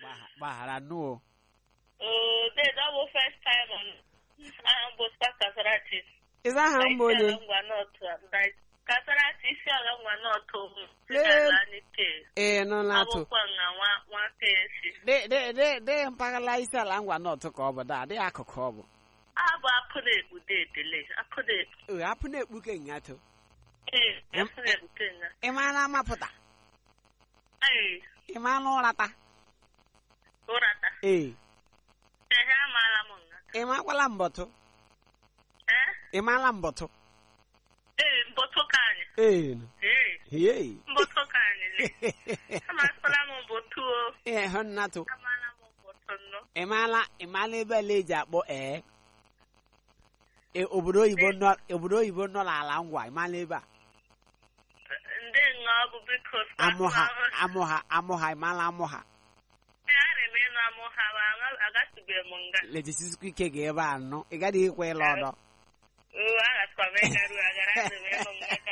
Gbagha- gbaghara nụ o Oh, this that was first time on um, was Kasarati. ịza aha mba onye ngwa n'otu like Kasarati isi ala ngwa n'otu Lee. anyị tee. ee nọ na-atụ Akwụkwọ na nwa nwa esi. de de de de mpaghara isi ala ngwa nọtụ ka ọ bụ daa dị akụkụ ọ bụ Abụ apụ na-ekpu dedele. Apụ na-ekpu. ee apụ na-ekpu ke ngatụ Ee, apụ na-ekpu kenga. ị mara amapụta Ee, ị mara ụrata ụrata. ee Ehe, amaala m nga. ị makwala mbọtụ Eh? ị mara mbọtụ Ee, mbọtụ ka anyị. ee Ee, ee mbọtụ ka anyị. le. Amasịla m mbọtụ o. ee hụ nnatụ Amaala m mbọtụ nnọọ. ị mara ị mara ebe ala eji akpọ ee Ee, obodo oyibo nọ obodo oyibo nọ n'ala ngwa ị mara ebe a ndị nga ọ bụ biko amụha amụha amụha ị mara amụha ana m ịnụ amụ ha ma aga- agatụbeghị m nga lejisikwa ike ga ebe a nọ ị gaghị ikwe ịla ọdọ oo agatụkwa m ịgaru agara ana m ịnụ m nga ka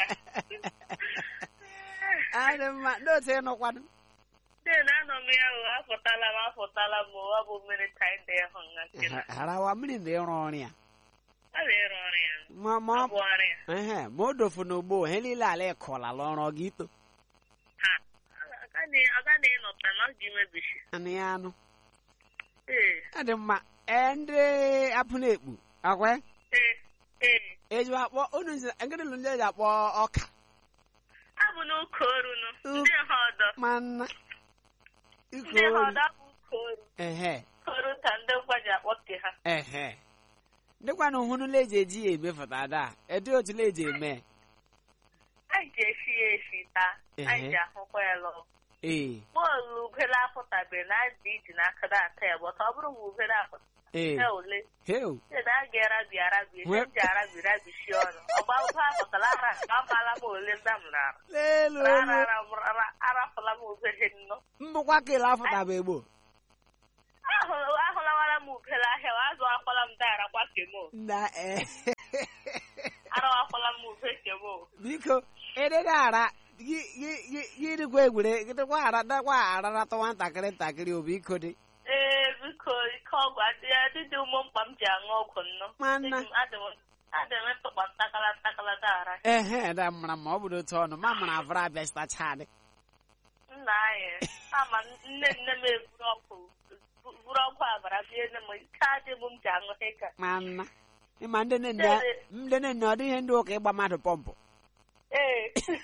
adị mma n'otu ịnụkwanụ dị na anọ m ya o apụtala m apụtala m o, ọ bụ mmiri taị dị ịhụ nga nkịta harawa mmiri na ịrụ ọrụ ya ọ na-ịrụ ọrụ ya ma ma ọ ọ bụ ọrụ ya ehe ma o dofu n'ugbo he niile ala ịkọlala ọrụ ọ ga ito ha ọ ga na-ịnọta na ọ ga imebishi anụ ya anụ ee adị mma ee ndị apụ na-ekpu akwe ee ee eji akpọ unu nzi ngịrị lụ ndị eji akpọ ọka abụ n'ụka orunu ndị ha ọdọ ma nna iko ndị ha olu ọdọ bụ ụka oru ehe oru ka ndị ngwa ji akpọ ke ha ehe dịkwanụ hụnụla eji eji ya emefụta ada edi otula eji eme anyị ji esi ya esi taa anyị Ehe. ji ahụkwa ya lọọ ee bọọlụ ubere apụtabe na adị iji n'aka na-ata ya bọta ọ bụrụ ma ubere apụta ee ya ole heu sị na a ga-arabi arabi ihe Nwe- m ji arabi rabisi ọnụ ọgba ụba apụtala ara amaala m ole nda m nara lelu Ara- elu ara- ara- arafụla m ubere nnọ mbụkwa kele afụtaba egbo Ahụ- ahụlawara m ubere ahịa azụ akwala m dara kwa kemo na ee arawakwala m ube kemo biko edede ara gị gị- gị- gị dịkwa egwure gịdịkwa ara dakwa araratọ nwatakịrị ntakịrị o biko dị ee biko ike ọgwụ adị adịdị ụmụ mkpa m ji aṅụ ọgwụ nnọ Nwanna. Adị m- adị m ntụkpa ntakala ntakala dara ehe da mara ma ọ bụrụ otu ọnụ ma mara avara abịa sitachadị nna anyị ama nne nne m eburu ọkụ buru ọkụ abara bie nne m ike adị m m ji aṅụ heka ma nna ịma ndị nne nne ndị nne nne ọ dịghị ndị ụka ịgba mmadụ pọmpụ ee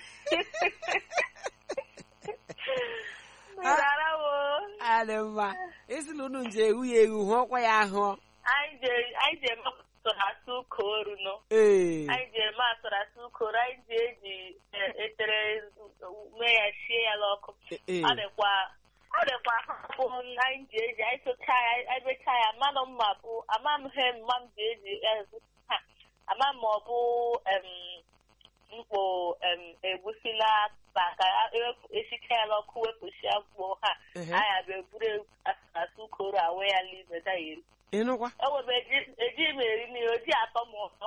Ndara wo adị mma esila unu nje ewu ya ewu hụ ọkwa ya ahụ anyị je anyị je eme asụrụ asụ ụka oru nọ ee anyị ji eme asụrụ asụ ụka oru anyị ji eji e- etere mee ya sie ya n'ọkụ ee ọ dịkwa ọ dịkwa ahụhụ anyị ji eji anyị tụcha ya anyị bechaa ya mmanụ mma bụ ama m he mma m ji eji ezu ha ama m ma ọ bụ em, mkpo em, egusi na akpa ka ewepụ esicha ya n'ọkụ wepụsịa mkpo ha ehe. anyị abịa eburu asụ ụkọrụ awe ya n'ime da eri ịnụkwa ewebe eji m eri n'ihe oji atọ m ụtọ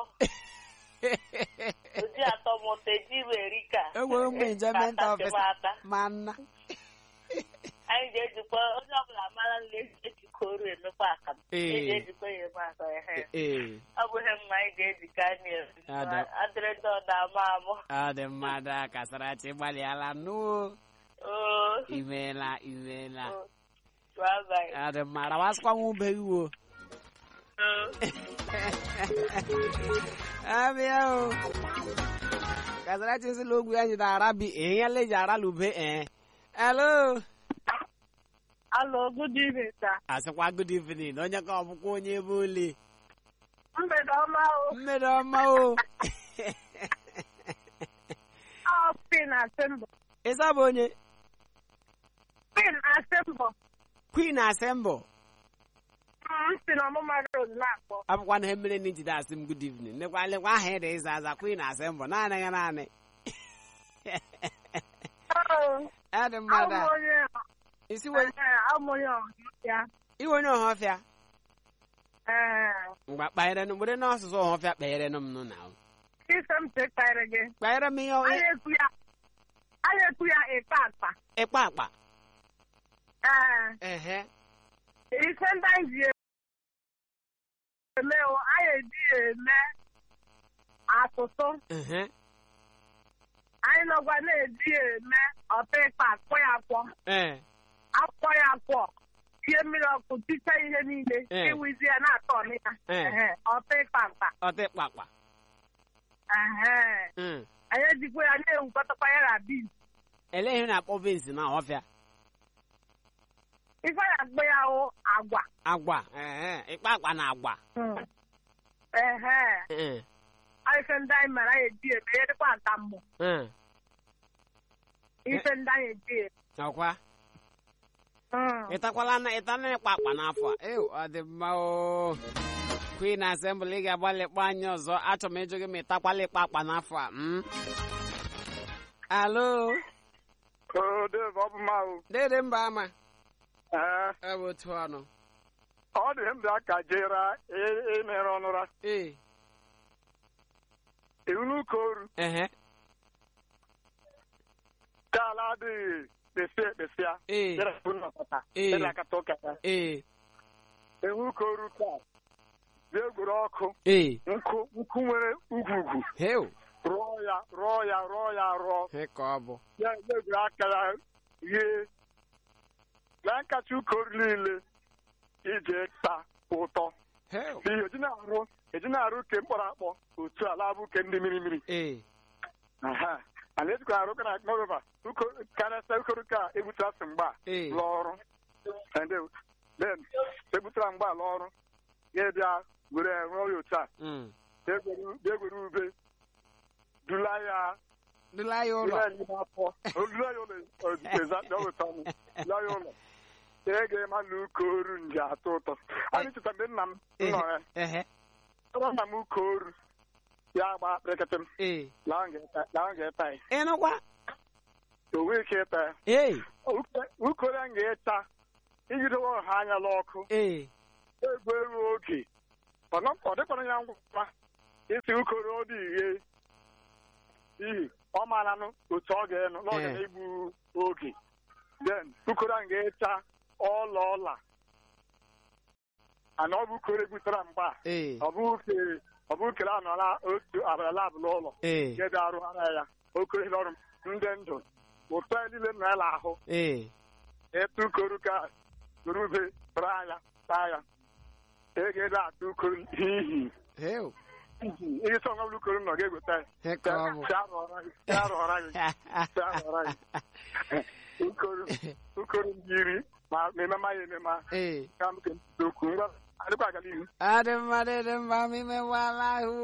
oji atọ m ụtọ eji m eri ka enwere mgbe enjoyment ka officer ata ma nna anyị ga-ejikwa onye ọbụla mara nle ejikọ oru emekwa akamụ Ee. eji ejikwa ya eme aka ehe ee ọ bụ ihe mma anyị ga-ejikọ anyị Ada. adịrịdị ọda ama amụ ọ dị mmadụ a kasarachi gbalịala nụ oo imeela imeela oo. bye bye ọ dị mma rawasịkwa nwa ube iwo oo abịa o kasarachi sịla ogwu ya jide arabi ehinyela eji arala ube ee elo Hello, good evening, sir. asịkwa good evening onye ka ọbụkwa onye ebe ole Mgbede ọma o. mmiri ọma o Ọ pin asembọ. ịsa bụ onye Pin asembọ. queen assemble M si na ọmụma road na-akpọ. abụkwa na ihe mere na ijide asị m good evening lekwa lekwa aha ịda ịza aza queen assemble naanị ya naanị Oo. adị mmadụ a onye isi we abụ onye ọhụrụ iwe onye ọhọfịa Ee. mgbe kpanyere m were n'ọsụsụ ọhọfịa kpanyere m nụ na Ise m chekarị gị. kpanyere m ihe Anyị ekwu ya. Anyị ekwu ya ịkpa akpa. ịkpa akpa ee ehe ife ndị anyị ji eme o anyị eji ya eme atụtụ ehe anyị nọgwa na-eji ya eme ọta ịkpa akpọ ya akwọ ee akwọ ya akwọ tie mmiri ọkụ ticha ihe niile Eh. iwizi ya na-atọ ọnịya Eh. Ehe, ọta ịkpa mkpa ọtịkpakpa Ehe. Mm. anyị ejikwa ya na-ewukọtakwa ya na bin elee ihe na-akpọ beans na ọfịa ife ya akpọ ya hụ agwa agwa ehe ịkpakpa na agwa ehe ee ife ndị anyị mere anyị eji eme ya dịkwa ntammụ ee ife ndị anyị eji eme ọkwa Mm. ịtakwala na ịtana ịkpakpa n'afọ a ew ọ dị mma o queen assembly ị ga-agbalị kpọ anyị ọzọ achọrọ m ịjụ gị ma ịtakwala ịkpakpa n'afọ a mm? alo Oo, Dave, ọ bụ mma o. dede mba ama Ee, ọ bụ otu ọnụ ọ dị m bịa ka jera emere ọnụra ee iwulu ka oru ehe ka ala adịghị kpesie ekpesịa ee jere bụ nnọkọta Ee. jere akata ụka ya ee ewu ka oru ka bịa egwuru ọkụ ee nkụ nkụ nwere ugwugwu heu rụọ ya rụọ ya rụọ ya rụọ he ka ọ bụ ya ya egwuru aka ya ghee lee nkacha ụka oru niile ije ta ụtọ heu n'ihi eji na-arụ eji na-arụ ke mkpọrọ akpọ otu ala bụ ke ndị mmiri mmiri ee Aha. Ana ejikwa arụ kana n'ọbụba karịsịa ukoruka egbutara sị mgba ee lụọ ọrụ Ende- then egbutara mgba lụọ ọrụ ya bịa were rụọ ya otu a Mm. bịa egwere- bịa egwere ube dula ya dula ya ụlọ dula ya n'ime afọ dula ya ụlọ eza dọwụta ọnụ dula ya ụlọ ya ga-ema na ụka oru nji atọ ụtọ anyị cheta mgbe nna m nọ ya ehe ọrụ nna m ụka oru ya gba kpịrịkịtị m ee laa m ga-eta- laa m ga-eta ya ịnụkwa o nwee ike ịta ya ee ukoro a ga-eta ijidewe ọha anya n'ọkụ ee egwu eru oge ọ nọ- ọ dịkwara ya ngwa isi ukoro ọ dị ihe n'ihi ọ maranụ otu ọ ga-enụ na ọ ga Eh. na-egbu oge then ukoro a ga-echa ọla ọla ana ọ bụ ukoro egbutara mgba ee ọ bụ ukere ọ bụ ukere anọla otu abalị labụ n'ụlọ ee nke dị arụghara ya okoro ihe ọrụ ndị ndụ ụtọ ya niile nọ ya n'ahụ ee etu ukoro ka urube bara anya taa ya e ga-ede atụ ukoro hihi heu ihe sọ nwa ukoro nọ ga-egweta ya he ka ọ bụ Si arụọra gị si arụọra gị si arụọra gị ukoro ukoro ndị iri ma ma emema ya emema ee ka m ke okwu ngwa adịkwa agala ihu adị mma dị mma ma imewala ahụ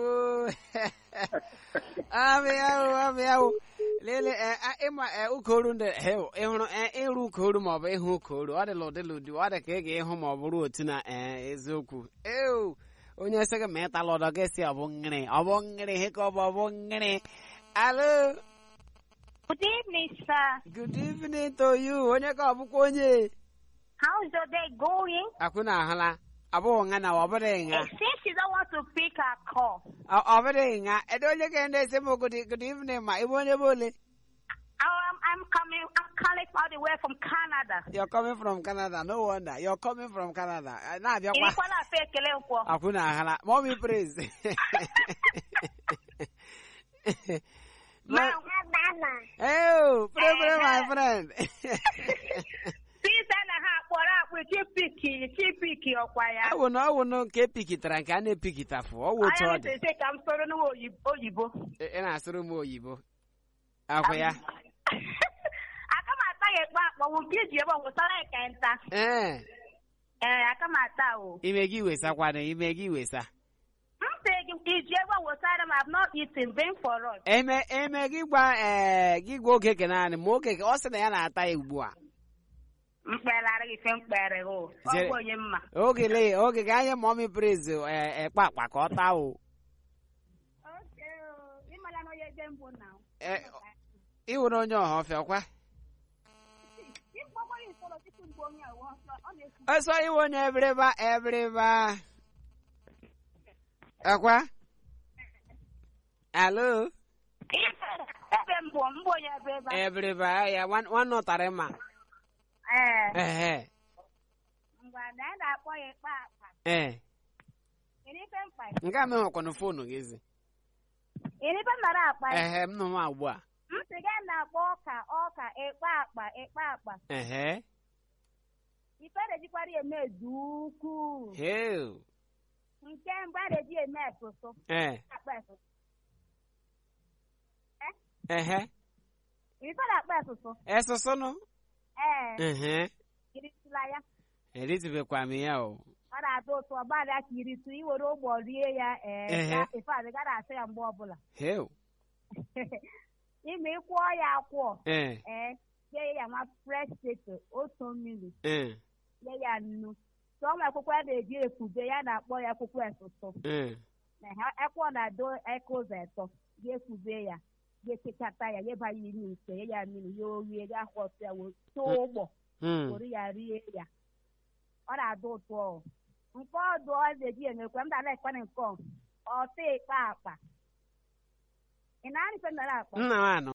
amị ahụ amị ahụ lele eh, ah, ịma eh, ụkoru ndị heu ịhụrụ eh, ịrụ ụkoru maọbụ ịhụ ụkoru ọ dịla ụdịla ụdị ọ dị ka ị ga-ịhụ ma ọ bụrụ otu na eh, eziokwu eu onye sị gị ma ịtala ụdọ gị si ọ bụ ngịrị ọ bụ ngịrị he ka ọ bụ ọ bụ ngịrị alo Good evening, sir. good evening to you onye ka ọ bụkwa onye How's your day going? akwụ na ahụla abụghị nga na ọ bụrụ nga Eh, Since you don't want to pick a call, ọ ọ bụrụ nga edo onye ka ndị esi m good good evening ma ịbụ onye bụ ole I'm, I'm coming. I'm calling all the way from Canada. You're coming from Canada. No wonder. You're coming from Canada. Uh, Na-abịakwa. Ịkwa na-afe ekele nkwọ. Akwụ na ahala. Mommy praise. Ma- Oh, pray, pray, my friend. Pizza na ha kpọrọ akpụ chipiki chipiki ọkwa ya. Ọ wụ na ọ wụ na nke epikitara nke a na-epikitafụ. Ọ wụ otu ọ dị. Anya ka m soro n'oyibo. oyibo. Ị ị na-asụrụ m oyibo. Akwụ ya. Aka m ata ya ekpe akpọnwụ nke iji ebe nwụsara ya ka nta. Ee. Ee, aka m ata o. Ime gị wesakwana. Ime gị wesa. M sị gị iji ebe nwụsara m have not eaten been for us. Eme eme gị gwa ee gị gwa okeke naanị ma okeke ọ sị na ya na-ata ya ugbu a. Mkpegharị gị fe mkpegharị o. Ọ Jere- bụ onye mma. Oge lee oge ga anya mommy praise ee ekpe akpa ka ọ taa o. Ịmala na onye ebe mbụ na. Ee, ị wụrụ onye ọha ọfịa kwa. Ịkpọkwa ya nsọrọ tupu mgbe onye a ọ na-ekwu. Ọsọ iwe onye ebiriba ebiriba. Akwa? Alo? Ebe mbụ mbụ onye ebe ebe a. Ebiriba ya nwan- nwanne ụtarị ma. ee ehe ngwa na anyị na-akpọ ya ịkpa akpa ee kedu ife mkpa nke a mehụkwanụ foonu gị zi kedu ife m nara akpa ya ehe m nọ nwa ugbu a m sị gị na-akpọ ọka ọka ịkpa akpa ịkpa akpa ehe ife na-ejikwara ya eme ezu ukwuu heo nke mbụ a na-eji eme esoso ee akpa esoso ehe ife na-akpa esoso esụsụnụ ee ehe iritụla ya eritubekwa m ya o ọ na-atọ ụtọ ọgbalịa ka iritu iwere ụgbọ rie ya ee Ehe. ya- ife adị gara asị ya mgbe ọbụla heo ime ịkwụọ ya akwụọ ee ee nye ya nwa fresh potato otu mmiri ee nye ya nnu tụọ nwa akwụkwọ a na-eji ekube ya na-akpọ ya akwụkwọ esoso ee na ha ekwọ na-ado eke ụzọ atọ ga-ekube ya ga-ekekata ya nyeba ya ime ite nye ya mmiri ya orie ga akwọsị ya wee tụọ ụgbọ Hmm. were ya rie ya ọ na-adị ụtọ ọ. nke ọdụ ọ na-eji emekwa m na-ala ekpana nke ọ ọta ịkpa akpa ị na-arị ife m nara akpa nna m anọ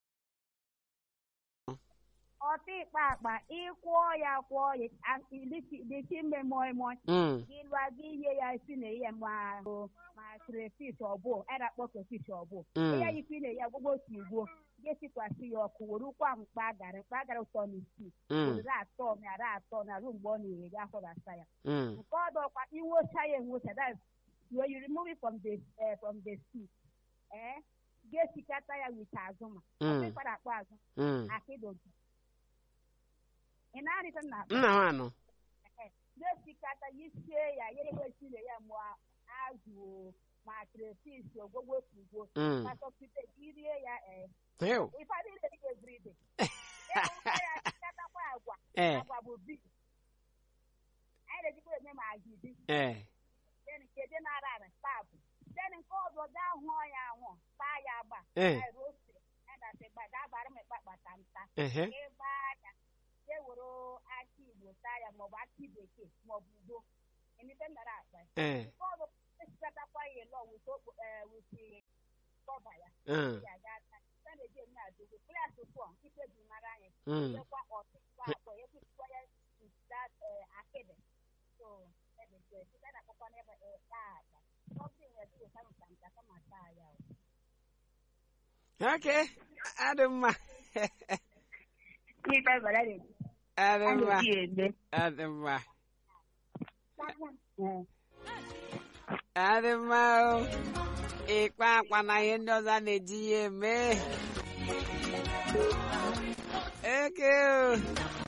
ọta ịkpa akpa ịkwụọ ya kwụọ ya a- ilisi ilisi ime moi moi Mm. gị lụa gị ihe ya isi na ihe ma ma crayfish ọbụ a na-akpọ crayfish ọbụ Mm. ihe ikwu na ya gbogbo otu igbo ga-esikwasị ya ọkụ were ụkwa mkpa agara mkpa agara ụtọ na isii Mm. were atọ narị atọ na ruo mgbe ọ na-ere gị afọ na-asa ya Mm. nke ọdụ ọkwa inwocha ya enwocha that when you remove it from the uh, from the stew eh ga-esikata ya with azụma Mm. ọkpara akpọ azụ Mm. akịdogi ị na-arịta na nna m anọ ga-esikata ya isie ya yere wesire ya ma azụ o, ma crayfish ogwogwo tugwo Mm. ma sọpite gị rie ya eh heo ịfadị ire gị everyday ịhụkwa ya sikatakwa agwa ee agwa bụ bi anyị na-ejikwa eme ma agidi ee then nke dị nara ara pap then nke ọzọ gaa hụọ ya ahụ taa ya agba ee roste edatịgba ga-abara m ịkpa kpata nta ehe ịgba ya jee were akị igbo taa ya maọbụ akị bekee maọbụ udo emite nara akpa ya. ee nke ọzọ esikatakwa ya elo wute okpo wute kọba ya Mm. ya ga ata a na-eji eme adogo klas tụọ ikpe ji mara anyị Mm. ekwa ọtụtụ akpọ ekwusikwa ya that akịdị so ebete site na akpọkwa n'ebe taa akpa something were to come from the kama taa ya o. okay adị mma Ife bara dị adị a mma na-eji eme. adị mma Eh. adị mma o ịkpa akpa na ihe ndị ọzọ a na-eji ya eme eke o